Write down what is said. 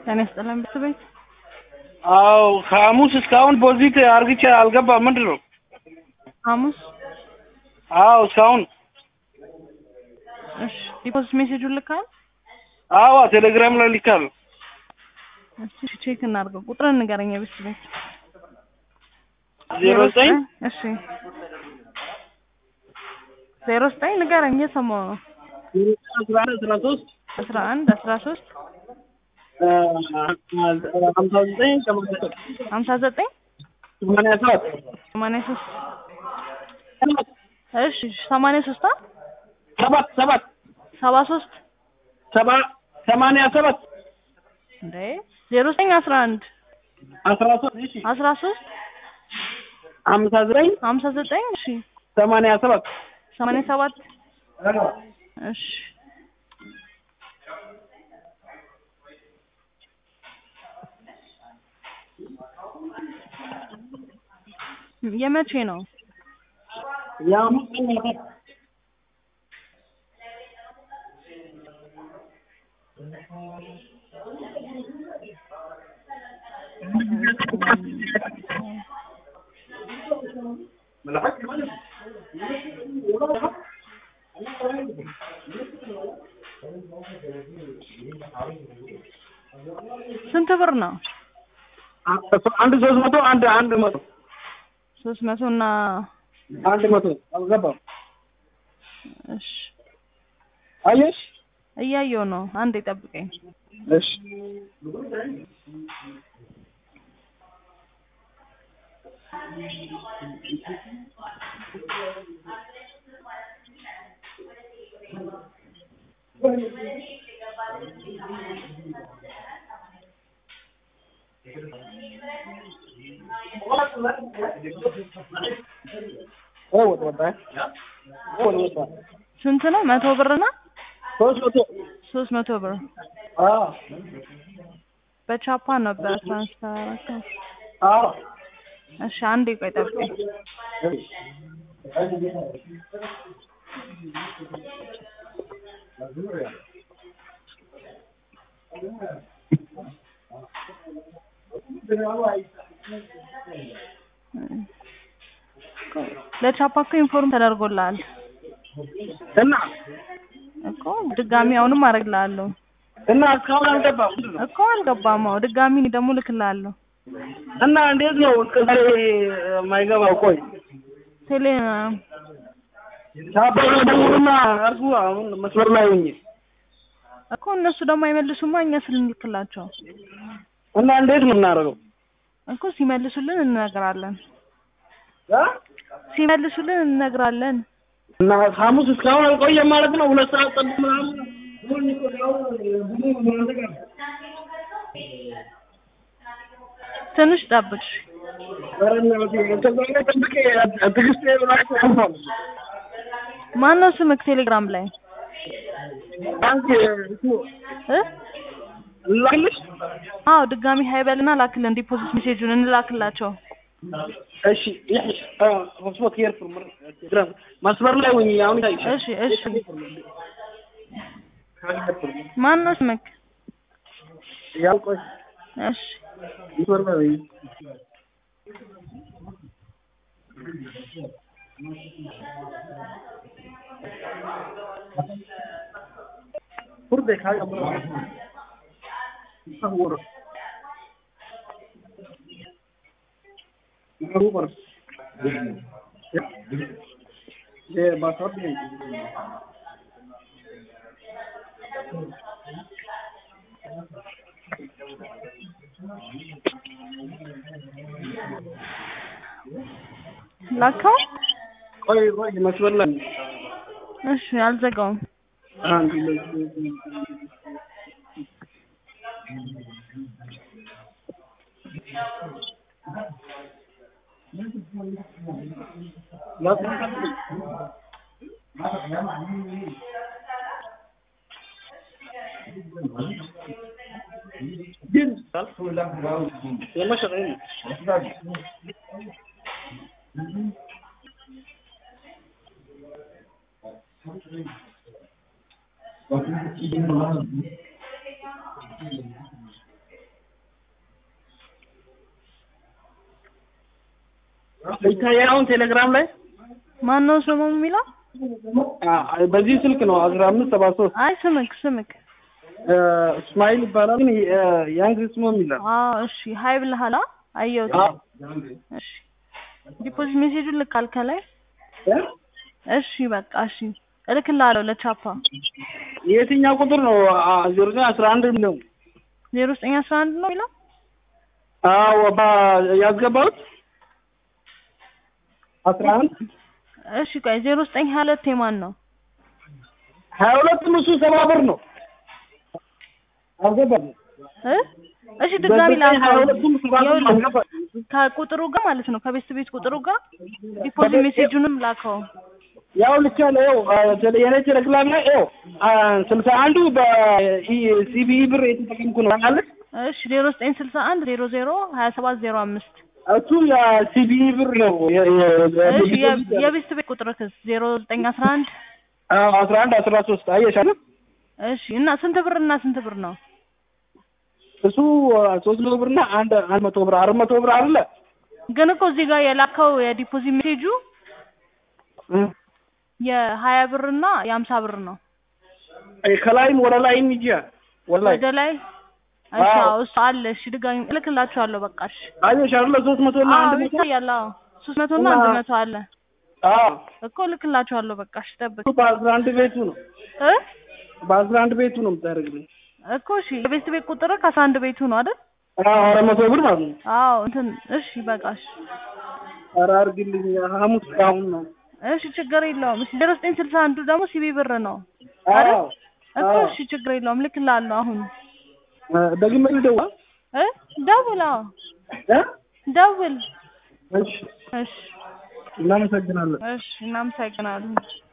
ጤና ይስጥልን ቤት አዎ ከሐሙስ እስካሁን ፖዚት አርግቼ አልገባም። ምንድን ነው? ሐሙስ አዎ እስካሁን እሺ ዲፖዚት ሜሴጁን ልካል? አዎ ቴሌግራም ላይ ልካለሁ። እስቲ ቼክ እናድርገው። ቁጥርን ንገረኝ የቤት ቤት ዜሮ ዘጠኝ እሺ ዜሮ ዘጠኝ ንገረኝ እየሰማሁ ነው። አስራ አንድ አስራ ሶስት አስራ አንድ አስራ ሶስት ሀምሳ ዘጠኝ ሀምሳ ዘጠኝ ሰማንያ ሰባት ሰማንያ ሶስት እሺ ሰማንያ ሶስት አ ሰባት ሰባት ሰባ ሶስት ሰባ ሰማንያ ሰባት እንዴ ዜሮ ዘጠኝ አስራ አንድ አስራ ሶስት እሺ አስራ ሶስት ሀምሳ ዘጠኝ ሀምሳ ዘጠኝ እሺ ሰማንያ ሰባት ሰማንያ ሰባት እሺ የመቼ ነው? የሐሙስ ቀን ማታ ስንት ብር ነው? አንድ ሶስት መቶ አንድ አንድ መቶ ሶስት መቶ እና አንድ መቶ አልገባም። እሺ አየሽ? እያየሁ ነው። አንዴ ጠብቀኝ። እሺ ስንት ነው? መቶ ብር እና ሶስት መቶ ሶስት መቶ ብር አዎ በቻፓ ነበር ትራንስፈር ያደረገው። አዎ እሺ አንዴ ቆይ ጠብቀኝ። ለቻፓ እኮ ኢንፎርም ተደርጎልሃል እና እኮ ድጋሚ አሁንም አደርግልሃለሁ እና እስካሁን አልገባም እኮ አልገባም። አዎ ድጋሚ እኔ ደግሞ እልክልሃለሁ። እና እንዴት ነው እስከ ዛሬ የማይገባው? ቆይ ቴሌ ቻፓ ደውሉና እርሱ አሁን መስመር ላይ ሆኜ እኮ እነሱ ደግሞ አይመልሱማ እኛ ስልንልክላቸው እና እንዴት ነው የምናደርገው? እኮ ሲመልሱልን እንነግራለን። እ? ሲመልሱልን እንነግራለን። እና ሐሙስ እስካሁን አልቆየም ማለት ነው። ሁለት ሰዓት ጠብቅ ምናምን ትንሽ ጠብቅ። ኧረ እናትዬ ከዛ ላይ ጠብቄ ትዕግስቴ ብላሽ አልፏል። ማነው ስምክ ቴሌግራም ላይ አንቺ እሱ እ? ላክልሽ? አዎ ድጋሚ ሀይበልና ላክልን ዲፖዚት ሜሴጁን እንላክላቸው። እሺ ይኸውልሽ፣ አ ሆስፖት ኬር ግራም መስመር ላይ ሆኜ አሁን ይታይሻል። እሺ እሺ ማነው ስምክ? ያው ቆይ እሺ መስመር ላይ ሆኜ ፉርዴ ካያ ይሰውር ይሰውር የባሳብ ላከው። ቆይ ቆይ መስመር ላይ እሺ አልዘጋውም። አንድ ሁለት ግን የመሸጠኝ ይታያል አሁን ቴሌግራም ላይ ማን ነው ስሙ የሚለው? አ- በዚህ ስልክ ነው አስራ አምስት ሰባ ሶስት አይ ስምክ ስምክ። እስማኤል ይባላል ግን ያንግ ስሙ ይላል አዎ እሺ ሀይ ብለሃል? አየሁት። አዎ። እሺ ዲፖዚት ሜሴጁን ልካል ከላይ? እ? እሺ በቃ እሺ እልክልሃለሁ ለቻፓ የትኛው ቁጥር ነው ዜሮ ዘጠኝ አስራ አንድ ነው ዜሮ ዘጠኝ አስራ አንድ ነው የሚለው አዎ ባ- ያስገባሁት አስራ አንድ እሺ ቆይ ዜሮ ዘጠኝ ሀያ ሁለት የማን ነው? ሀያ ሁለትም እሱ ሰባ ብር ነው አልገባም እ? እሺ ድጋሚ ሀያ ላከው ሁለቱም ሰባ ብር ነው ይኸውልህ፣ አልገባም ከቁጥሩ ጋር ማለት ነው ከቤት ቤት ቁጥሩ ጋር ዲፖዚት ሜሴጁንም ላከው። ያው ልክ ያለ ያው የኔ ቴሌግራም ላይ ያው ስልሳ አንዱ በሲቢኢ ብር የተጠቀምኩ ነው ማለት እሺ ዜሮ ዘጠኝ ስልሳ አንድ ዜሮ ዜሮ ሀያ ሰባት ዜሮ አምስት እሱ የሲቢኢ ብር ነው የ- የ- እሺ የ- የቤት ቤት ቁጥር ክስ ዜሮ ዘጠኝ አስራ አንድ አዎ አስራ አንድ አስራ ሶስት አየሽ አይደል እሺ እና ስንት ብር እና ስንት ብር ነው? እሱ ሶስት መቶ ብር እና አንድ አንድ መቶ ብር አራት መቶ ብር አለ ግን እኮ እዚህ ጋር የላከው የዲፖዚት ሜሴጁ የሀያ ብር እና የሀምሳ ብር ነው። ከላይም ወደ ላይም ይጂ ወደ ላይ ወደ ላይ እሺ አዎ። አዎ፣ እሱ አለ። እሺ ድጋሚ እልክላችኋለሁ። በቃ እሺ። አየሽ አይደል ሶስት መቶ እና አዎ አንድ መቶ ይታያል። አዎ ሶስት መቶ እና እና- አንድ መቶ አለ አዎ እኮ እልክላችኋለሁ። በቃ እሺ ጠብቅ እሱ በአስራ አንድ ቤቱ ነው እ በአስራ አንድ ቤቱ ነው የምታደርግልኝ እኮ እሺ የቤት ቤት ቁጥር ከአስራ አንድ ቤቱ ነው አይደል? አዎ አራት መቶ ብር ማለት ነው አዎ እንትን እሺ በቃ እሺ ኧረ አድርግልኝ ሐሙስ አሁን ነው እሺ ችግር የለውም። እሺ ዜሮ ዘጠኝ ስልሳ አንዱ ደግሞ ሲቢ ብር ነው አዎ አይደል? እኮ አዎ እሺ ችግር የለውም። ልክልሃለሁ አሁን ደግሜ ልደውል እ ደውል አዎ እ ደውል እሺ እሺ እናመሰግናለን እሺ እናመሰግናለን።